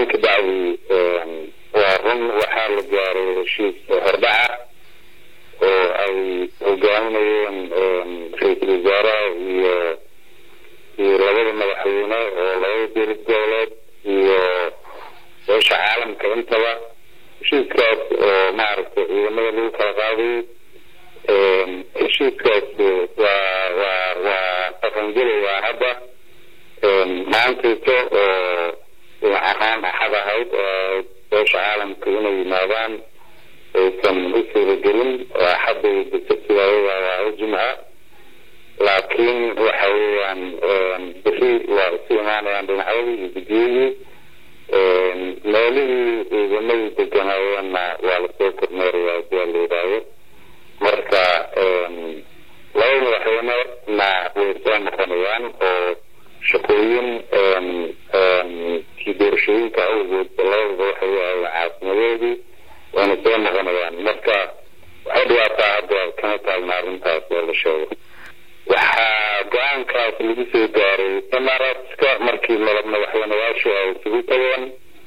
salaan ka bacdi waa run waxaa la gaaray heshiis hordhaca oo ay hogaaminayeen ra-iisul wasaaraha iyo iyo labada madaxweyne oo labada dowlad goboleed iyo beesha caalamka intaba heshiiskaas oo maaragtay ciidamada lagu kala qaadayay heshiiskaas waa waa waa dhaqangelaya hadda maantayto oo ahaan axad ahayd oo beesha caalamka inay yimaadaan aysan u suuragelin oo axadday dasasidaayada waa u jimca laakiin waxa weeyaan beri waa isu imaanayaan dhinacyadii iyo guddiyadii meelihii ciidamadii deganaayeenna waa lasoo kormeerayaa hadii la yidhaayo marka laba madaxweynena way soo noqonayaan oo shaqooyin kii doorashooyinka awgood labadaba waxay ahayen caasimadoodii wayna soo noqonayaan marka waxay dhibaataa hadda kama taagna arrintaas oo la sheego waxaa go-aankaas lagu soo gaaray imaratska markii mala madaxweyneyaashu ay isugu tageen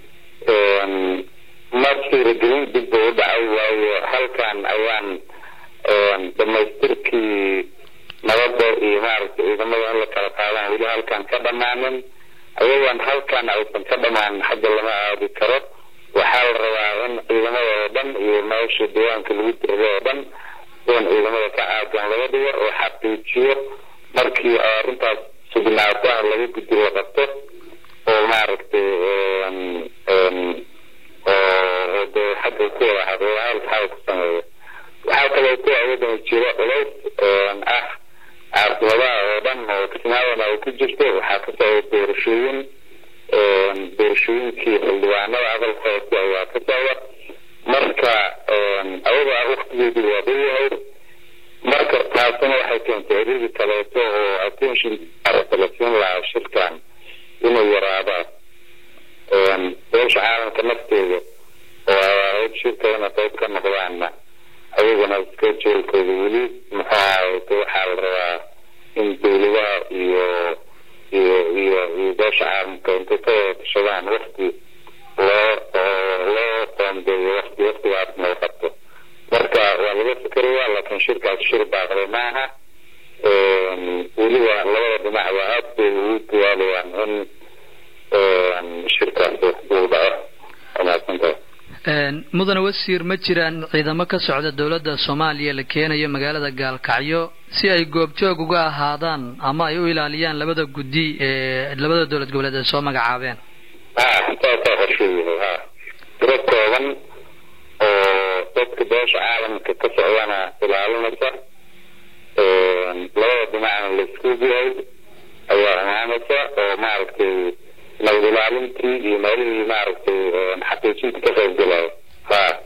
ma suuragelin dib ba u dhacay waayo halkan ayaan dhamaystirkii nabadda iyo maaragtay ciidamada in la kala qaadaan weli halkan ka dhamaanin ayagoon halkan aysan ka dhamaanin hadda lama aadi karo waxaa la rabaa in ciidamada oo dhan iyo meesha deegaanka lagu dirada oo dhan in ciidamada ka caagan laga dhigo oo xaqiijiyo markii arrintaas sugnaato ah laga guddi la qabto oo maaragtay oo de xagga ku wada hadlayaal xaal ku sameeyo waxaa kaloo ku awadana jiro culays ah caasimadaha oo dhan oo kismaadana ay ku jirto waxaa ka socda doorashooyin doorashooyinkii xildhibaanada aqalka hoose ayaa ka socda marka ayaga waktigeedu waa dhow yahay marka taasina waxay keentay eridi kaleeto oo attention la siin lahaa shirkan inay yaraadaan beesha caalamka nafteeda oo ahayd shirka inay qayb ka noqdaanna ayagana iska jeelkooda weli muxuu ahayte waxaa la rabaa in dowladaha iyo iyo iyo iyo beesha caalamka intay ka wada tashadaan wakti loo loo qoondeeyo wakti waktigaasna la qabto marka waa laga fikerayaa laakiin shirkaas shir baaqday maaha weliba labada dhinac waa aad bay ugu dadaalayaan in shirkaas uu dhaco wanaagsantahay mudane wasiir ma jiraan ciidamo ka socda dowladda soomaaliya la keenayo magaalada gaalkacyo si ay goobjoog uga ahaadaan ama ay u ilaaliyaan labada guddi ee labada dowlad goboleed ay soo magacaabeen ha saasaa qorshuu yahay ha tiro kooban oo dadka beesha caalamka ka socdana ilaalinaysa labada dhinacna laisku yahay ayaa imaanaysa oo maaragtay nabad ilaalintii iyo meelihii maaragtay xaqiijinta ka qayb galaya ha